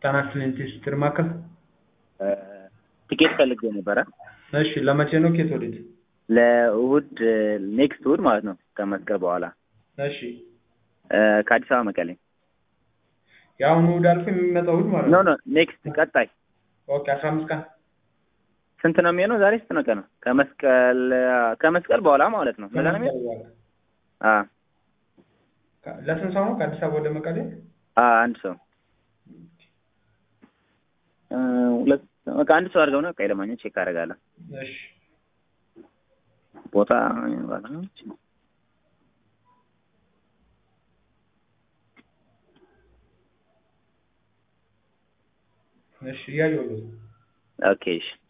ጣና ክሊኒክ ማዕከል። ቲኬት ፈልጌ ነበረ እሺ ለመቼ ነው? ኬት ወዴት? ለእሁድ ኔክስት እሁድ ማለት ነው ከመስቀል በኋላ እሺ እ፣ ከአዲስ አበባ መቀሌ። የአሁኑ እሑድ አልፎ የሚመጣው እሑድ ማለት ኖ ነው። ኖ ኔክስት ቀጣይ ኦኬ አስራ አምስት ቀን ስንት ነው የሚሆነው? ዛሬ ስንት ነው ቀኑ? ከመስቀል ከመስቀል በኋላ ማለት ነው። ለዛ ነው የሚሆነው? በኋላ አ ከ- ለስንት ሰው ነው ከአዲስ አበባ ወደ መቀሌ? አ አንድ ሰው እ፣ ሁለት በቃ አንድ ሰው አድርገው ነው። ቀይ ለማግኘት ቼክ አደርጋለሁ። እሺ ቦታ እሺ እያየሁት ነው። ኦኬ እሺ